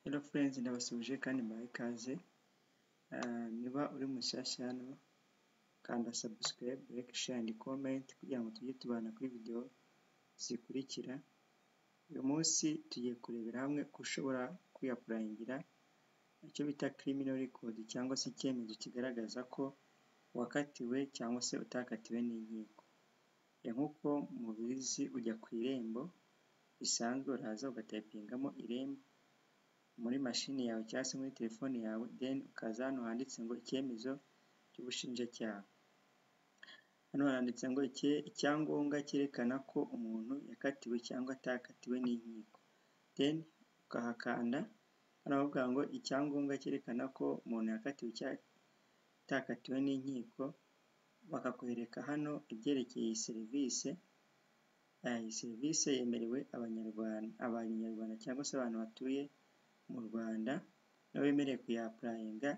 Hello friends ndabasuhuje kandi mbahe ikaze niba uri mushyashya hano kanda subscribe, like, share and comment kugira ngo tujye tubana kuri video zikurikira uyu munsi tugiye kurebera hamwe ko ushobora kwiyapurayingira icyo bita criminal record cyangwa se icyemezo kigaragaza ko wakatiwe cyangwa se utakatiwe n'inkiko nk'uko mubizi ujya ku irembo bisanzwe uraza ugatayipingamo irembo muri mashini yawe cyangwa se muri telefone yawe then ukaza hano handitse ngo icyemezo cy'ubushinjacyaha hano handitse ngo icyangombwa cyerekana ko umuntu yakatiwe cyangwa atakatiwe n'inkiko then ukahakanda hano bavuga ngo icyangombwa cyerekana ko umuntu yakatiwe cyangwa atakatiwe n'inkiko bakakwereka hano ibyerekeye iyi serivisi iyi serivisi yemerewe abanyarwanda abanyarwanda cyangwa se abantu batuye mu Rwanda nabo bemerewe kuyapurayinga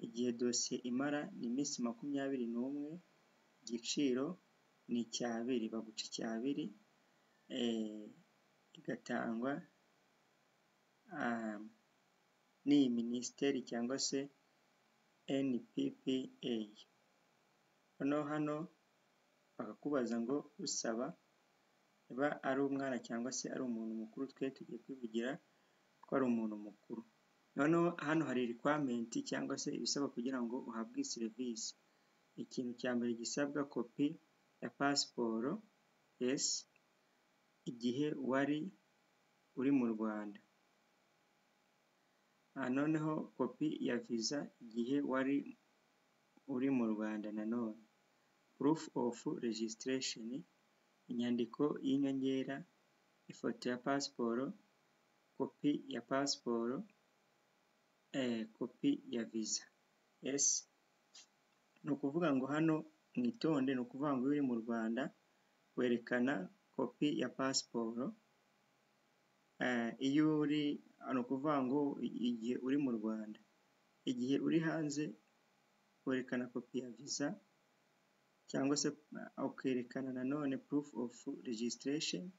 igihe dosiye imara ni iminsi makumyabiri n'umwe igiciro ni icyabiri baguca icyabiri igatangwa n'iyi minisiteri cyangwa se NPPA noneho hano bakakubaza ngo usaba niba ari umwana cyangwa se ari umuntu mukuru twe tugiye kwivugira ko ari umuntu mukuru noneho hano hari rikwamenti cyangwa se ibisabwa kugira ngo uhabwe iyi serivisi ikintu cya mbere gisabwa kopi ya pasiporo esi igihe wari uri mu Rwanda noneho kopi ya viza igihe wari uri mu Rwanda nanone purufu ofu rejisitiresheni inyandiko y'inyongera ifoto ya pasiporo kopi ya pasiporo kopi ya viza esi ni ukuvuga ngo hano mwitonde ni ukuvuga ngo iyo uri mu Rwanda werekana kopi ya pasiporo iyo uri ni ukuvuga ngo igihe uri mu Rwanda igihe uri hanze werekana kopi ya viza cyangwa se ukerekana nanone purufu ofu rejisitiresheni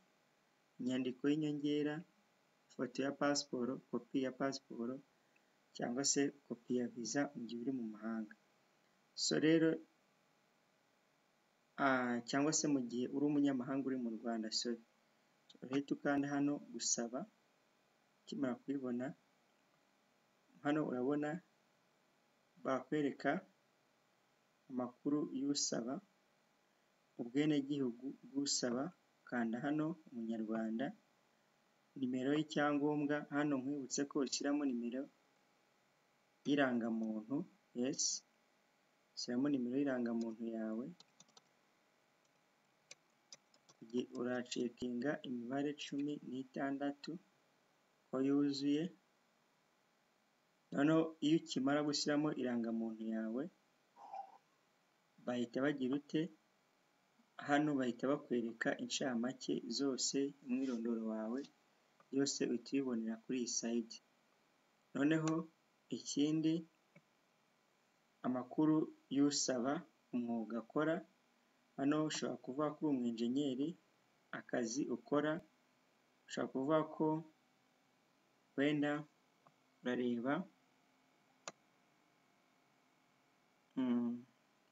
inyandiko y'inyongera ifoto ya pasiporo kopi ya pasiporo cyangwa se kopi ya viza mu gihe uri mu mahanga so rero cyangwa se mu gihe uri umunyamahanga uri mu Rwanda so uhita ukanda hano gusaba ukimara kubibona hano urabona bakwereka amakuru y'usaba ubwenegihugu bw'usaba kanda hano umunyarwanda nimero y'icyangombwa hano nkwibutse ko ushyiramo nimero y'irangamuntu yesi ushyiramo nimero y'irangamuntu yawe uracekinga imibare cumi n'itandatu ko yuzuye noneho iyo ukimara gushyiramo irangamuntu yawe bahita bagira ute hano bahita bakwereka inshamake zose umwirondoro wawe yose uhita uyibonera kuri iyi sayiti noneho ikindi amakuru y'usaba umwuga akora hano ushobora kuvuga ko uri umwenjenyeri akazi ukora ushobora kuvuga ko wenda urareba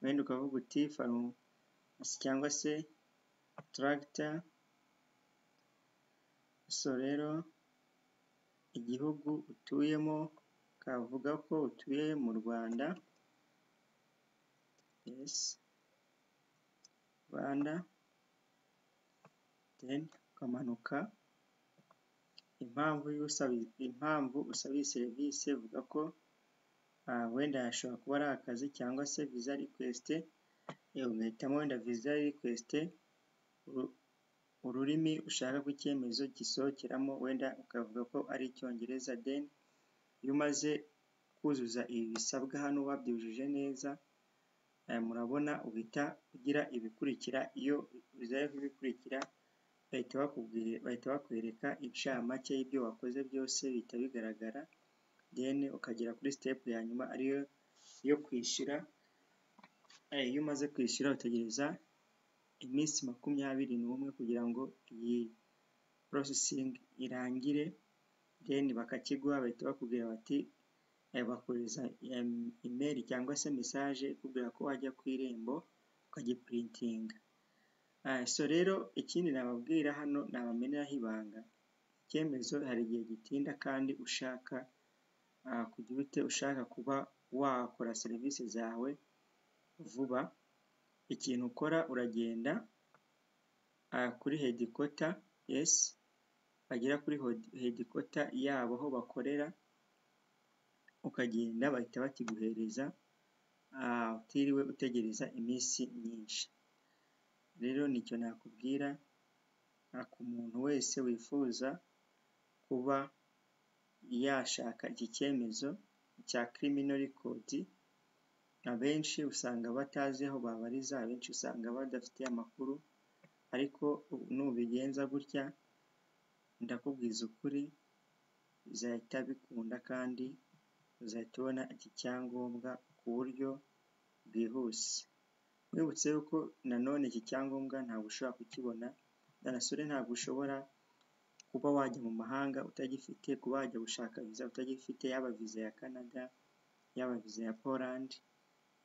wenda ukavuga uti farumasi cyangwa se taragita so rero igihugu utuyemo kavuga ko utuye mu Rwanda yesi Rwanda deni ukamanuka impamvu y'usaba impamvu usaba iyi serivisi ivuga ko wenda hashobora kuba ari akazi cyangwa se viza rikwesite ugahitamo wenda viza rikwesite ururimi ushaka ko icyemezo gisohokeramo wenda ukavuga ko ari icyongereza deni iyo umaze kuzuza ibi bisabwa hano wabyujuje neza murabona uhita ugira ibikurikira iyo bizaye kubikurikira bahita bakwereka inshamake y'ibyo wakoze byose bihita bigaragara deni ukagera kuri sitepu ya nyuma ariyo yo kwishyura iyo umaze kwishyura utegereza iminsi makumyabiri n'umwe kugira ngo iyi porosesingi irangire then bakakiguha bahita bakubwira bati eh, bakohereza em- email cyangwa se message ikubwira ko wajya ku irembo ukagiprintinga Ah, so rero ikindi nababwira hano nabameneraho ibanga icyemezo hari igihe gitinda kandi ushaka ah, kugira ute ushaka kuba wakora serivisi zawe vuba ikintu ukora uragenda ah, kuri hedikota yesi bagera kuri hedikota yabo aho bakorera ukagenda bahita bakiguhereza ah, utiriwe utegereza iminsi myinshi rero nicyo nakubwira ah, ku muntu wese wifuza kuba yashaka iki cyemezo cya kirimino rekodi abenshi usanga batazi aho babariza abenshi usanga badafite amakuru ariko nubigenza gutya ndakubwiza ukuri bizahita bikunda kandi uzahita ubona iki cyangombwa ku buryo bwihuse wibutse yuko nanone iki cyangombwa ntabwo ushobora kukibona danasore ntabwo ushobora kuba wajya mu mahanga utagifite kuba wajya gushaka viza utagifite yaba viza ya canada yaba viza ya poland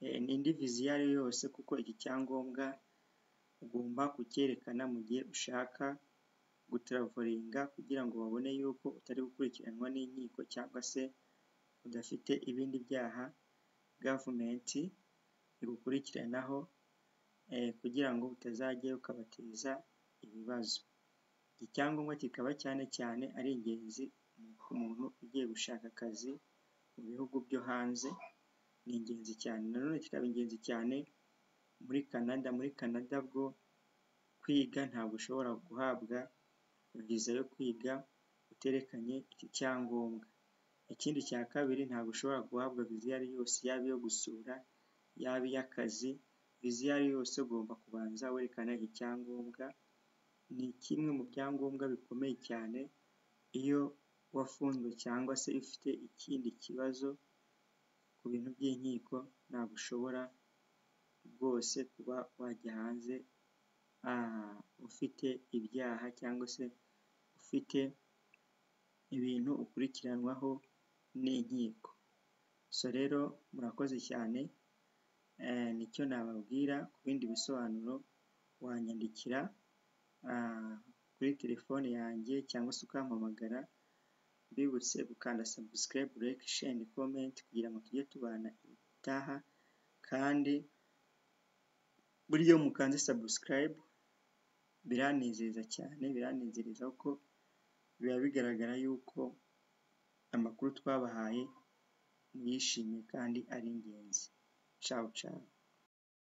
eh, n'indi viza iyo ari yo yose kuko iki cyangombwa ugomba kucyerekana mu gihe ushaka gutravolinga kugira ngo babone yuko utari gukurikiranwa n'inkiko cyangwa se udafite ibindi byaha gavumenti igukurikiranaho eh, kugira ngo utazajya ukabateza ibibazo iki cyangombwa kikaba cyane cyane ari ingenzi ku muntu ugiye gushaka akazi mu bihugu byo hanze ni ingenzi cyane nanone kikaba ingenzi cyane muri canada muri canada bwo kwiga ntabwo ushobora guhabwa viza yo kwiga uterekanye iki cyangombwa ikindi cya kabiri ntabwo ushobora guhabwa viza iyo ari yo yose yaba iyo gusura yaba iy'akazi viza iyo ari yo yose ugomba kubanza werekana iki cyangombwa ni kimwe mu byangombwa bikomeye cyane iyo wafunzwe cyangwa se iyo ufite ikindi kibazo ku bintu by'inkiko ntabwo ushobora rwose kuba wajya hanze ah, ufite ibyaha cyangwa se ufite ibintu ukurikiranwaho n'inkiko so rero murakoze cyane eh, nicyo nababwira ku bindi bisobanuro wanyandikira ah, kuri telefone yanjye cyangwa se ukampamagara mbibutse gukanda subscribe like share and comment kugira ngo tujye tubana ibitaha kandi buryo mukanze subscribe biranezeza cyane biranezereza kuko biba bigaragara yuko amakuru twabahaye mwishimye kandi ari ingenzi ciao ciao